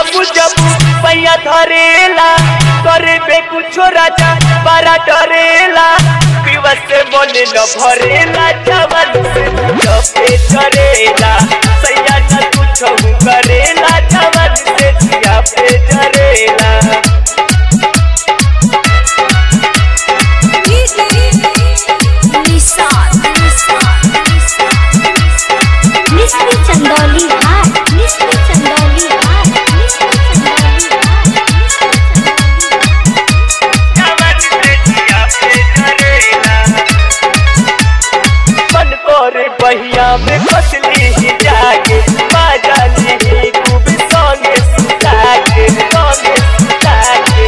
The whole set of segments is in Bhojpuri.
बलम जब पैया धरेला करे बे कुछो राजा बारा डरेला पीवा से मन न भरेला जवन से जपे चरेला सैया न कुछ करेला जवन से जिया पे जरेला मिस्री चंदौली हाट मिस्री चंदौली हाट मिस्री चंदौली जवन से जिया पे जरेला मन करे बहिया में कसली ही जाके बाजाली ही खूब संगे सुता के संगे सुता के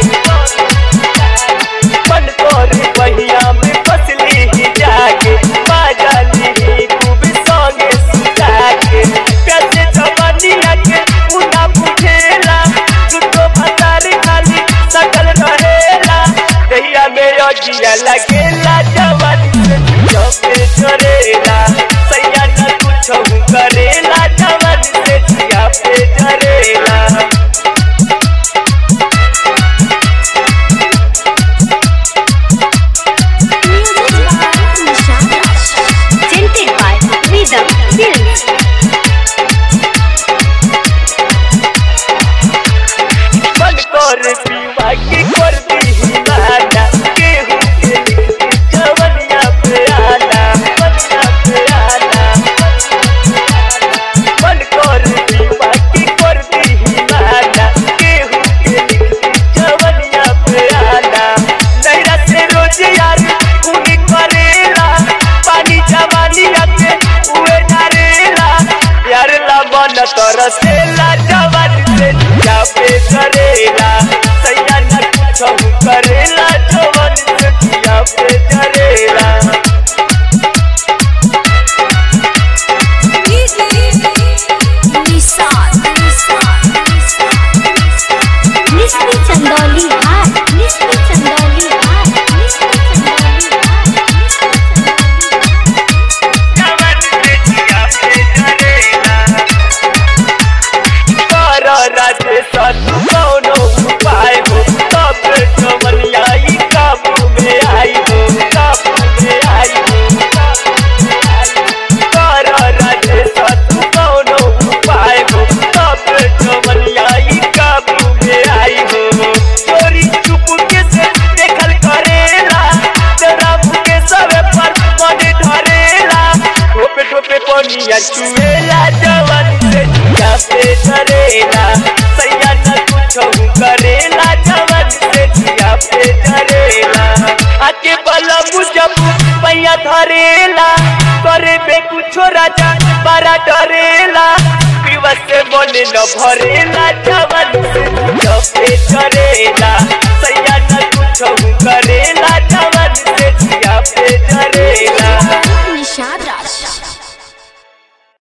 मन करे बहिया में कसली ही जाके बाजाली ही खूब संगे सुता के कैसे जवानिया के उना बुझेला दुटो भतारी खाली सकल रहेला दहिया में अजिया लगेला जवानी से जपे चरेला सैया न कुछ करेला जवानी से जिया पे जरेला Presented by Rhythm Films. मन कर पीवा की कर दी नाना केहू के लिखती जवनिया पे आना जवनिया पे आना मन कर पीवा की कर दी नाना केहू के लिखती जवनिया पे आना नैरा से रोज यार कुनी करेला पानी जवानी आते उए नारेला यार ला मन तरसेला जवानी से जिया पे करेला सैया न कुछ करेला जवानी से जिया पे करेला मिस्री चंदौली हाट मिस्री चंदौली हाट मिस्री चंदौली जवानी से जिया पे करेला कर राजे सतु कौनो उपाय हो तब जवनिया ई काबू में आई हो काबू में आई हो कर राजे सतु कौनो उपाय हो तब जवनिया ई काबू में आई हो चोरी चुप के से देखल करेला तेरा मुके सबे पर मन धरेला ठोपे ठोपे पनिया चुएला जवानी से जिया पे धरेला सैया न कुछ करेला जवानी से जिया पे धरेला आके बलम जब पैया धरेला करे बे कुछो राजा बारा डरेला पीवा से मन न भरेला जवानी से जिया पे धरेला